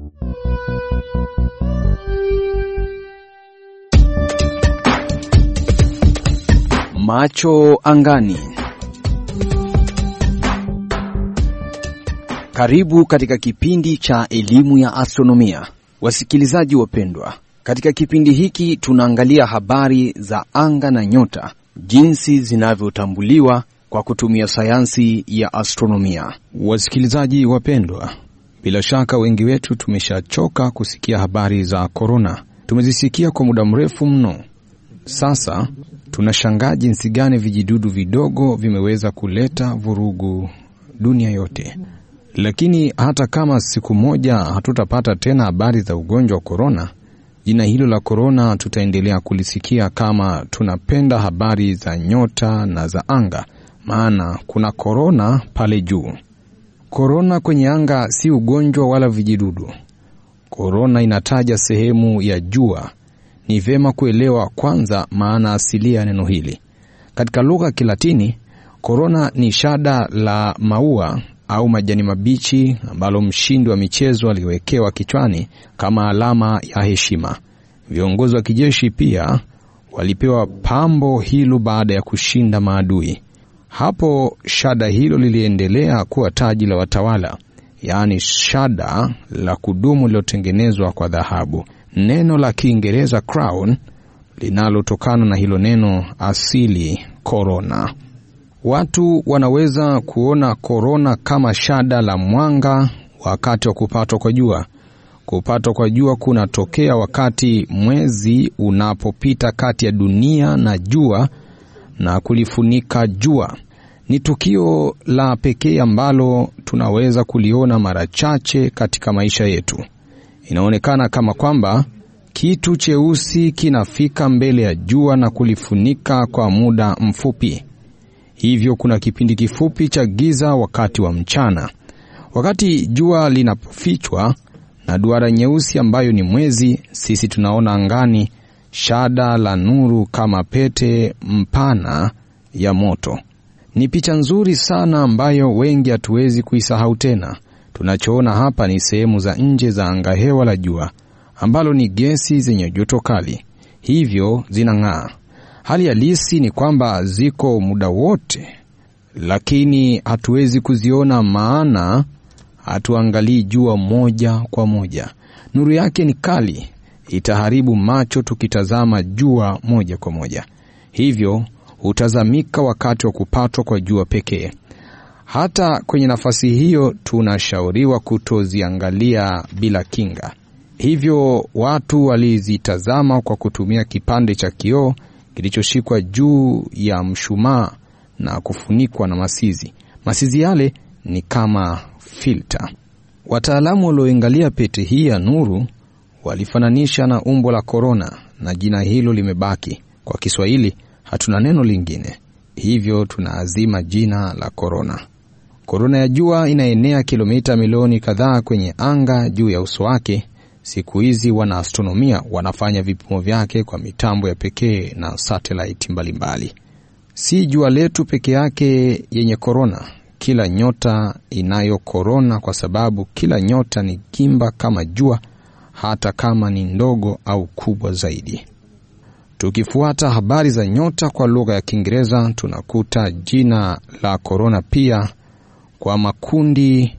Macho angani. Karibu katika kipindi cha elimu ya astronomia, wasikilizaji wapendwa. Katika kipindi hiki tunaangalia habari za anga na nyota, jinsi zinavyotambuliwa kwa kutumia sayansi ya astronomia. Wasikilizaji wapendwa, bila shaka wengi wetu tumeshachoka kusikia habari za korona. Tumezisikia kwa muda mrefu mno. Sasa tunashangaa jinsi gani vijidudu vidogo vimeweza kuleta vurugu dunia yote. Lakini hata kama siku moja hatutapata tena habari za ugonjwa wa korona, jina hilo la korona tutaendelea kulisikia kama tunapenda habari za nyota na za anga, maana kuna korona pale juu. Korona kwenye anga si ugonjwa wala vijidudu. Korona inataja sehemu ya jua. Ni vyema kuelewa kwanza maana asilia ya neno hili. Katika lugha ya Kilatini, korona ni shada la maua au majani mabichi ambalo mshindi wa michezo aliwekewa kichwani kama alama ya heshima. Viongozi wa kijeshi pia walipewa pambo hilo baada ya kushinda maadui. Hapo shada hilo liliendelea kuwa taji la watawala, yaani shada la kudumu lililotengenezwa kwa dhahabu. Neno la Kiingereza crown linalotokana na hilo neno asili korona. Watu wanaweza kuona korona kama shada la mwanga wakati wa kupatwa kwa jua. Kupatwa kwa jua kunatokea wakati mwezi unapopita kati ya dunia na jua na kulifunika jua. Ni tukio la pekee ambalo tunaweza kuliona mara chache katika maisha yetu. Inaonekana kama kwamba kitu cheusi kinafika mbele ya jua na kulifunika kwa muda mfupi. Hivyo kuna kipindi kifupi cha giza wakati wa mchana. Wakati jua linapofichwa na duara nyeusi ambayo ni mwezi, sisi tunaona angani shada la nuru kama pete mpana ya moto. Ni picha nzuri sana ambayo wengi hatuwezi kuisahau tena. Tunachoona hapa ni sehemu za nje za angahewa la jua ambalo ni gesi zenye joto kali, hivyo zinang'aa. Hali halisi ni kwamba ziko muda wote, lakini hatuwezi kuziona, maana hatuangalii jua moja kwa moja. Nuru yake ni kali, itaharibu macho tukitazama jua moja kwa moja, hivyo hutazamika wakati wa kupatwa kwa jua pekee. Hata kwenye nafasi hiyo tunashauriwa kutoziangalia bila kinga. Hivyo watu walizitazama kwa kutumia kipande cha kioo kilichoshikwa juu ya mshumaa na kufunikwa na masizi. Masizi yale ni kama filta. Wataalamu walioangalia pete hii ya nuru walifananisha na umbo la korona, na jina hilo limebaki. Kwa Kiswahili hatuna neno lingine, hivyo tunaazima jina la korona. Korona ya jua inaenea kilomita milioni kadhaa kwenye anga juu ya uso wake. Siku hizi wanaastronomia wanafanya vipimo vyake kwa mitambo ya pekee na satelaiti mbalimbali. Si jua letu peke yake yenye korona, kila nyota inayo korona, kwa sababu kila nyota ni gimba kama jua, hata kama ni ndogo au kubwa zaidi. Tukifuata habari za nyota kwa lugha ya Kiingereza, tunakuta jina la korona pia kwa makundi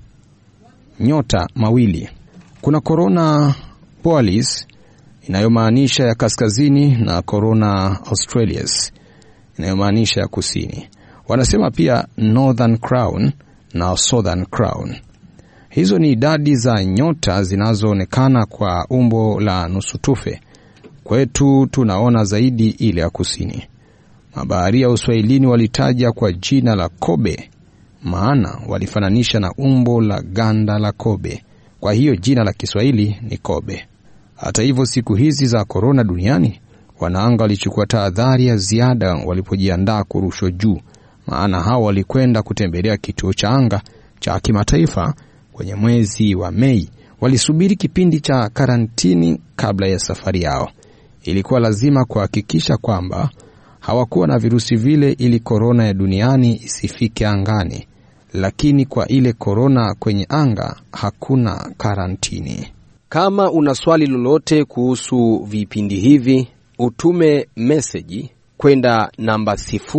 nyota mawili. Kuna korona Borealis inayomaanisha ya kaskazini na korona Australis inayomaanisha ya kusini. Wanasema pia Northern Crown na Southern Crown. Hizo ni idadi za nyota zinazoonekana kwa umbo la nusu tufe. Kwetu tunaona zaidi ile ya kusini. Mabaharia wa Uswahilini walitaja kwa jina la kobe, maana walifananisha na umbo la ganda la kobe. Kwa hiyo jina la Kiswahili ni kobe. Hata hivyo, siku hizi za korona duniani, wanaanga walichukua tahadhari ya ziada walipojiandaa kurushwa juu, maana hao walikwenda kutembelea kituo cha anga cha kimataifa kwenye mwezi wa Mei. Walisubiri kipindi cha karantini kabla ya safari yao. Ilikuwa lazima kuhakikisha kwamba hawakuwa na virusi vile ili korona ya duniani isifike angani lakini kwa ile korona kwenye anga hakuna karantini. Kama una swali lolote kuhusu vipindi hivi, utume meseji kwenda namba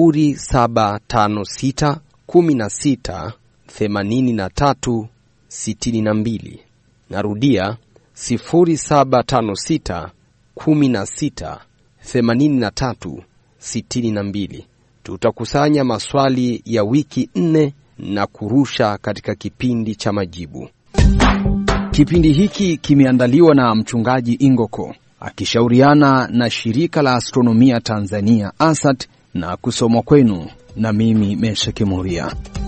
0756 16 83 62. Narudia 0756 16 83 62. Tutakusanya maswali ya wiki nne na kurusha katika kipindi cha majibu. Kipindi hiki kimeandaliwa na mchungaji Ingoko akishauriana na shirika la astronomia Tanzania ASAT na kusomwa kwenu na mimi Mesheke Moria.